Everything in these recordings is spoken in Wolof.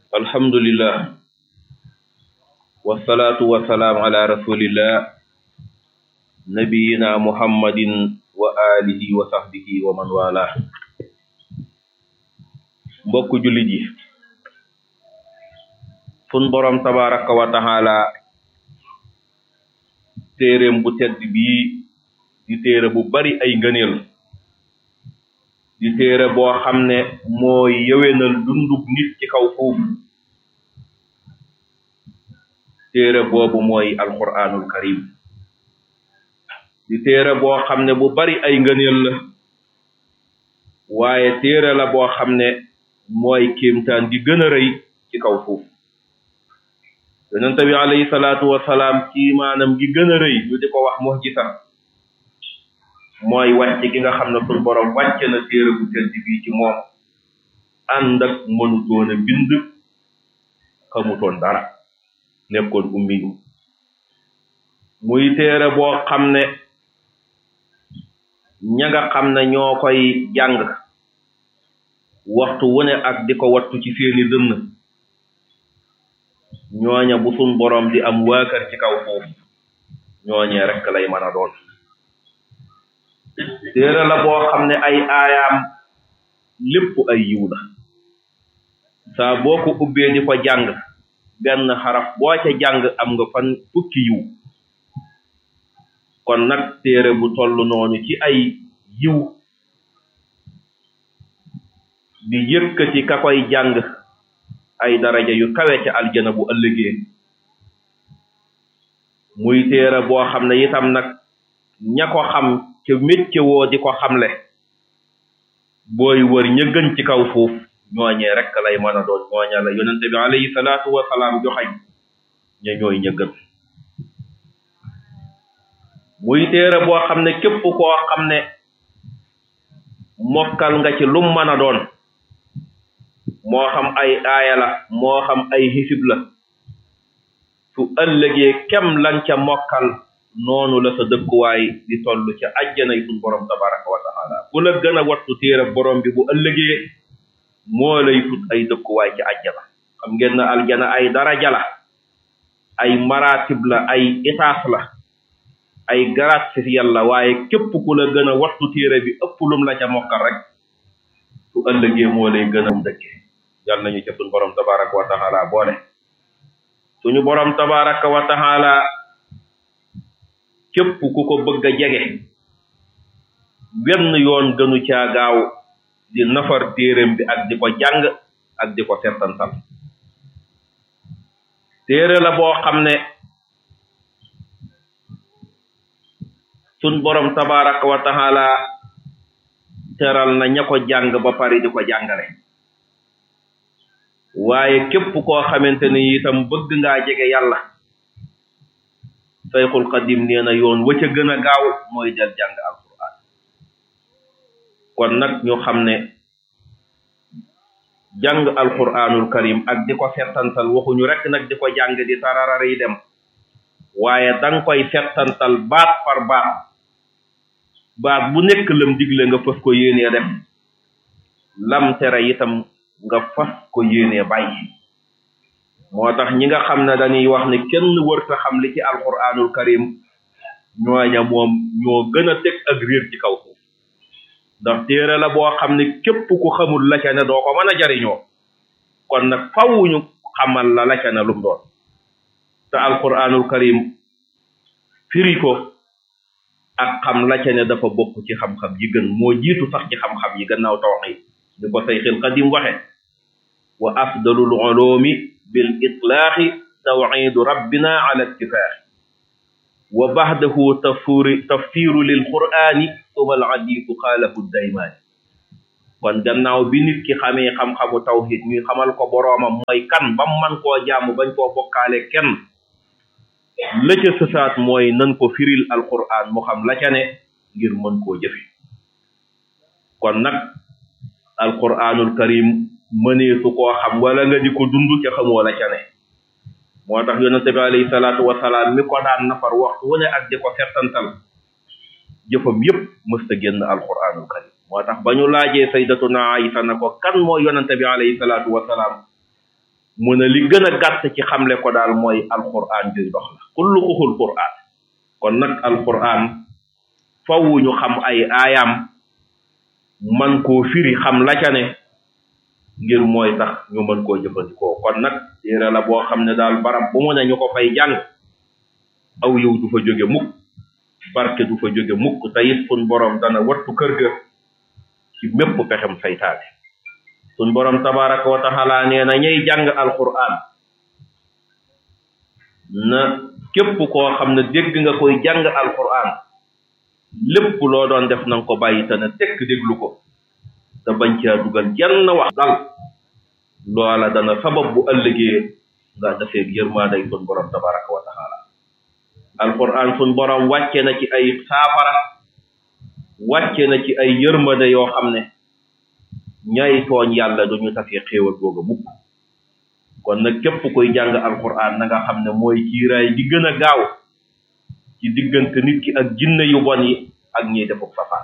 alhamdulillah wasalaatu wasalaam ala rasulillah nabiyina muhammadin wa alihi wa sahbihi wa man wala mbokk jullit yi sun borom tabaraka wa taala téeréem bu tedd bii di téere bu bari ay ngëneel di téere boo xam ne mooy yëwénal dundub nit ci kaw foofu téere boobu mooy alquranul karim di téere boo xam ne bu bari ay ngëneel la waaye téere la boo xam ne mooy kéemtaan gi gën a rëy ci kaw foofu yonente bi alayhi salaatu wasalaam ci maanam gi gën a rëy ñu di ko wax mu'jiza mooy wàcc gi nga xam ne suñ borom wàcce na téere bu tedd bii ci moom ànd ak mënutoon a bind xamutoon dara nekkoon ummi yu muy téere boo xam ne ña nga xam ne ñoo koy jàng waxtu wu ne ak di ko wattu ci seeni dënn ñooña bu suñ borom di am waakar ci kaw foofu ñooñee rekk lay mën a doon téere la boo xam ne ay aayaam lépp ay yiw la saa boo ko ubbee di ko jàng benn xaraf boo ca jàng am nga fan fukki yiw kon nag téere bu toll noonu ci ay yiw di yëkkati ka koy jàng ay daraja yu kawe ca aljana bu ëllëgee muy téere boo xam ne itam nag ña ko xam ca métier woo di ko xamle booy wër ña gën ci kaw foofu ñooñee rek lay mën a doon ñooña la yonente bi alayhi salaatu wasalaam joxañ ña ñooy ña gën muy téere boo xam ne képp koo xam ne mokkal nga ci lum mën a doon moo xam ay aaya la moo xam ay hisib la su ëllëgee kem lan ca mokkal noonu la sa dëkkuwaay di toll ca ajjana yi suñ borom tabaraka wa taala ku la gën a wattu téere borom bi bu ëllëgee moo lay tut ay dëkkuwaay ci ajjana xam ngeen na aljana ay daraja la ay maratib la ay itaas la ay garaat ci yàlla waaye képp ku la gën a wattu téere bi ëpp lum la ca mokkal rek su ëllëgee moo lay gën a dëkke yàlla nañu ca suñ borom tabaraka wa taala boole suñu borom tabaraka wa taala képp ku ko bëgg a jege wenn yoon gënu caa gaaw di nafar téereem bi ak di ko jàng ak di ko settantal téere la boo xam ne sun borom tabaraka wa taala teral na ña ko jàng ba pare di ko jàngale waaye képp koo xamante ni itam bëgg ngaa jege yàlla sayxul xadim nee na yoon wa ca gën a gaaw mooy del jàng alquran kon nag ñu xam ne jàng alquranul karim ak di ko settantal waxuñu rek nag di ko jàng di tararar yi dem waaye danga koy settantal baat par baat baat bu nekk lam digle nga fas ko yéenee def lam tere itam nga fas ko yéenee bàyyi moo tax ñi nga xam ne dañuy wax ne kenn wërta xam li ci alquranul karim ñooña moom ñoo gën a teg ak réer ci kaw suuf ndax téere la boo xam ne képp ku xamul la ca ne doo ko mën a jariñoo kon nag fawuñu xamal la la ca ne lum doon te alquranul karim firi ko ak xam la ca ne dafa bokk ci xam-xam yi gën moo jiitu sax ci xam-xam yi gannaaw tawxid ni ko sayxil qadim waxe wa afdalul ulumi bil itlaaxi tawxidu rabbina ala ittifaaxi wa baxdahu tafsiri tafsiru lil qur'ani suma al adiisu xaalafu daymaani kon gannaaw bi nit ki xamee xam-xamu tawxid ñuy xamal ko boroomam mooy kan bam man koo jaamu bañ koo bokkaale kenn la ca sësaat mooy nan ko firil alquran mu xam la ca ne ngir mën koo jëfe kon nag alquranul karim mëneesu koo xam wala nga di ko dund ca xamoo la ca ne moo tax yonente bi alayhi salaatu wasalaam mi ko daan nafar waxtu wu ne ak di ko settantal jëfam yépp mësta génn alquranul karim moo tax ba ñu laajee saydatuna Aïsa na ko kan moo yonente bi alayhi salaatu wasalaam mu ne li gën a gàtt ci xamle ko daal mooy alquran juy dox la kullu uxul quran kon nag alquran faw ñu xam ay aayam man koo firi xam la ca ne ngir mooy tax ñu mën koo jëfandikoo kon nag téere la boo xam ne daal barab bu mu ne ñu ko fay jàng aw yow du fa jóge mukk barke du fa jóge mukk te it sun borom dana wattu kër ga ci mépp pexem saytaane sun borom tabaraka wa taala nee na ñay jàng alquran na képp koo xam ne dégg nga koy jàng alquran lépp loo doon def nanga ko bàyyi te ne tekk déglu ko te bañ caa dugal jenn wax dal loola dana sabab bu ëllëgee nga defee yërmaaday sun borom tabaraka wa taala alquran sun borom wàcce na ci ay saafara wàcce na ci ay yërmande yoo xam ne ñay tooñ yàlla duñu tafee xéewal googa mukk kon nag képp koy jàng alquran na nga xam ne mooy kiiraay gi gën a gaaw ci diggante nit ki ak jinne yu bon yi ak ñiy defuk safaan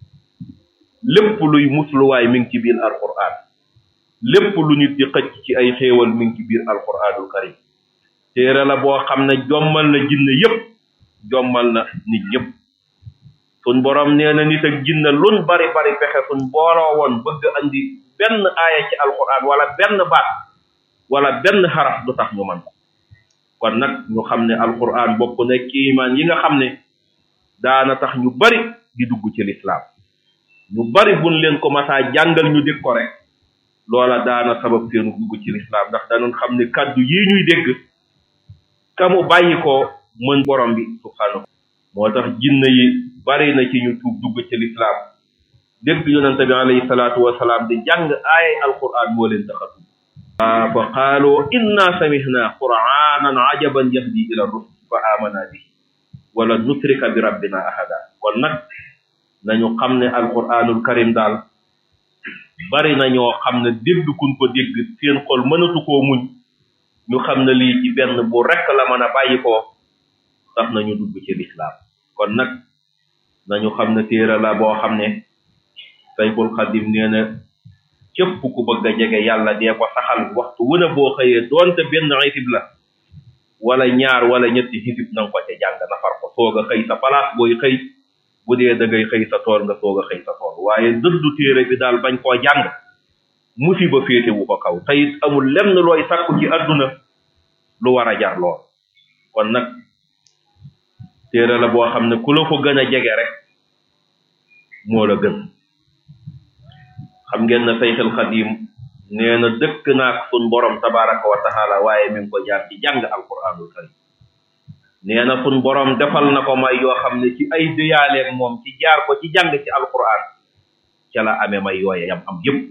lépp luy musluwaay mi ngi ci biir alquran lépp lu nit di xëcc ci ay xéewal mi ngi ci biir alquranul karim téere la boo xam ne jommal na jinne yépp jommal na nit ñëpp sun borom nee na nit ak jinne lun bari bari pexe sun booloo woon bëgg andi benn aaya ci alquran wala benn baat wala benn xaraf du tax ñu man ko kon nag ñu xam ne alquran bokk na kiimaan yi nga xam ne daana tax ñu bari di dugg ci lislaam ñu bari buñ leen ko masaa jàngal ñu dégg ko rek loola daana sabab seenu dugg ci lislaam ndax danoon xam ne kàddu yi ñuy dégg kamu bàyyi ko mën borom bi subhanahu moo tax jinne yi bari na ci ñu tuub dugg ci lislaam dégg yonente bi alayhi salaatu wasalaam di jàng aayay alquran moo leen tax a tuub fa qaalu inna samihna qur'anan ajaban yahdi ila rusul fa amana bihi wala nusrika bi rabbina ahada kon nag nañu xam ne alquranul karim daal bari na ñoo xam ne dégg kun ko dégg seen xol mënatu koo muñ ñu xam ne lii ci benn bu rekk la mën a bàyyi ko tax nañu dugg ci lislaam kon nag nañu xam ne téere la boo xam ne sayful xadim nee na képp ku bëgg a jege yàlla dee ko saxal waxtu wu ne boo xëyee doonte benn xisib la wala ñaar wala ñetti xisib na nga ko ca jàng nafar ko soog a xëy sa place booy xëy bu dee da ngay xëy sa tool nga soog a xëy sa tool waaye dëddu téere bi daal bañ koo jàng musiba féete wu ko kaw te it amul lenn looy sàkku ci àdduna lu war a jar lool kon nag téere la boo xam ne ku la ko gën a jege rek moo la gën xam ngeen ne sayxil xadim nee na dëkk naak sun borom tabaraka wa taala waaye mi ngi ko jaar ci jàng alquranul karim nee na sun borom defal na ko may yoo xam ne ci ay déyaaleeg moom ci jaar ko ci jàng ci alquran ca la amee may yooye yam am yëpp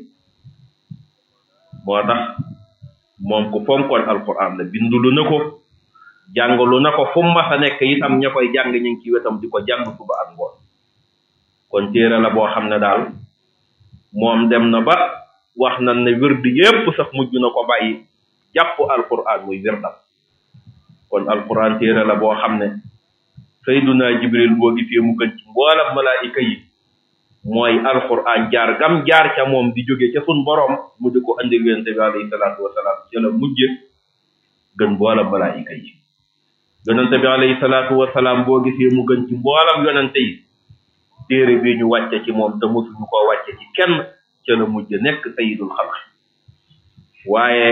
moo tax moom ku fonkoon alquran la bindulu na ko jàngalu na ko fu mu mas a nekk itam ña koy jàng ñu ngi ci wetam di ko jàng suba ak ngoon kon téere la boo xam ne daal moom dem na ba wax na ne wird yépp sax mujj na ko bàyyi jàpp alquran muy wirdam kon alquran téere la boo xam ne sayduna jibril boo gisee mu gën ci mboolam malaayika yi mooy alquran jaar gam jaar ca moom di jóge ca sun borom mu di ko andi yonente bi alayhi salaatu wasalaam ca la mujje gën mboolam malaayika yi yonente bi alayhi salaatu wasalaam boo gisee mu gën ci mboolam yonente yi téere bi ñu wàcce ci moom te mosuñu koo wàcce ci kenn ca la mujj nekk sayidul xalq waaye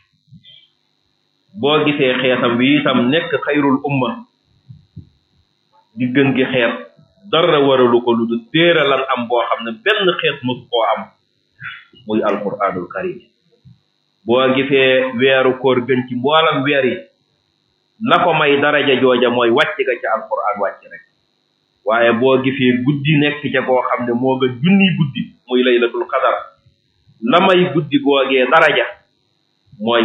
boo gisee xeetam bi itam nekk xayrul umma di gën gi xeet dara waralu ko lu du téere lan am boo xam ne benn xeet mosu koo am muy alquranul karim boo gisee weeru koor gën ci mboolam weer yi la ko may daraja jooja mooy wàcc ga ca alquran wàcc rek waaye boo gisee guddi nekk ca koo xam ne moo nga junni guddi muy laylatul qadar la may guddi googee daraja mooy